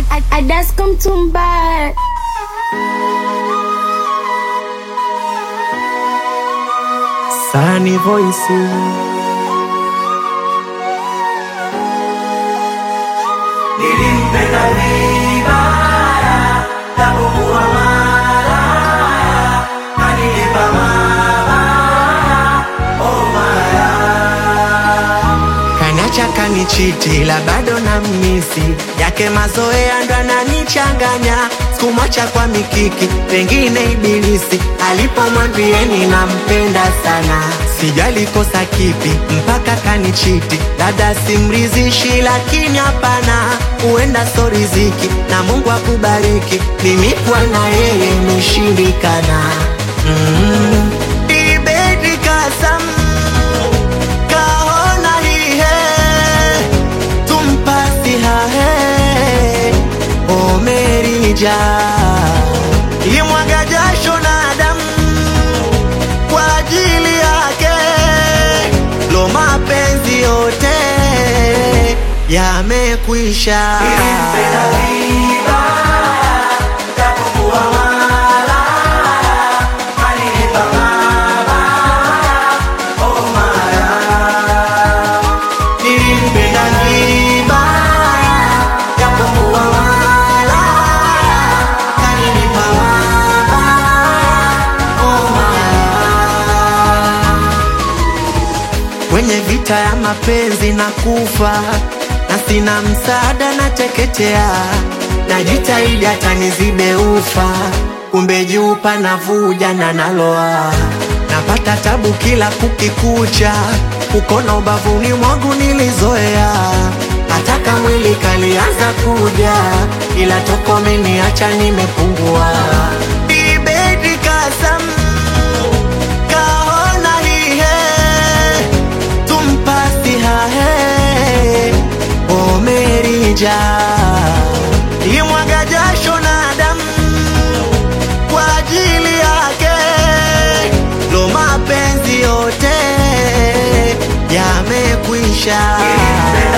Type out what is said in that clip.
Adasko Mtumba. Sunny Voice. Nilimpenda vibaya, japokuwa malaya, kanilipa mabaya, oh malaya. Kanacha kanichiti la bado na misi yake mazoea ndo ananichanganya sikumwacha kwa mikiki pengine ibilisi alipomwambieni nampenda sana sijali kosa kipi mpaka kanichiti dada simrizishi lakini hapana huenda so riziki na mungu akubariki mimi kwa na yeye imeshindikana mm. Ibedi kasam kahona hihe tumpasi hahe omerija imwaga jasho na damu kwa ajili yake lo mapenzi yote yamekwisha Nilimpenda vibaya, japokuwa malaya, kanilipa mabaya, oh malaya. nilimpenda vibaya japokuwa malaya kaninipa mabaya oh malaya kwenye vita ya mapenzi na kufa na sina msaada na teketea najitahidi hata nizibe ufa kumbe juu panavuja na naloa napata tabu kila kukikucha ukona ubavuni mwangu nilizoea hataka mwili kalianza kuja ila toko meniacha nimepungua ibedi kasam kahona hihe tumpasi hahe omerija imwaga jasho na damu kwa ajili yake lo mapenzi yote yamekwisha